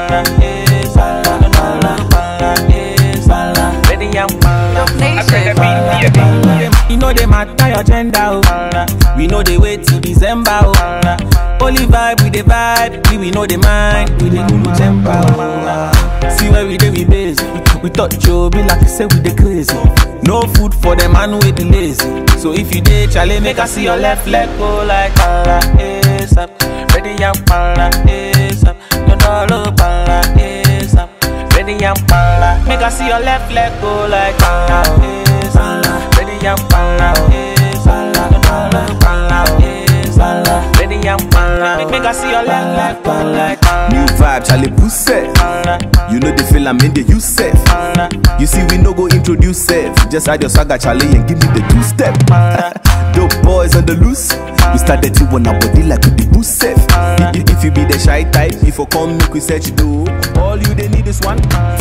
pala, eh, pala, pala, pala, eh, pala. Ready and pala. I said pala, pala. You know they matter your gender, oh. We know they wait till December, oh. Only vibe with the vibe, we we know the mind, we the good temper, oh. See where we dey we base, we touch you be like I say we the crazy. No food for the man with the lazy. So if you dey chale, make I see your left leg go like pala, ASAP. Ready and pala, ASAP. No dollar pala, ASAP. Ready and pala, make I see your left leg go like pala, ASAP. Ready and pala, ASAP. No dollar pala, ASAP. Ready and pala, make make I see your left leg go like New pala, vibe, Charlie Puset. pala, You know the feel I'm in the you safe. pala, You see, we no go introduce self. Just add your swagger, Charlie, and give me the two step. pala. Dope boys on the loose. We started to on our body like with the boost safe. If, if you be the shy type, if you come, make we set you do. All you they need is one.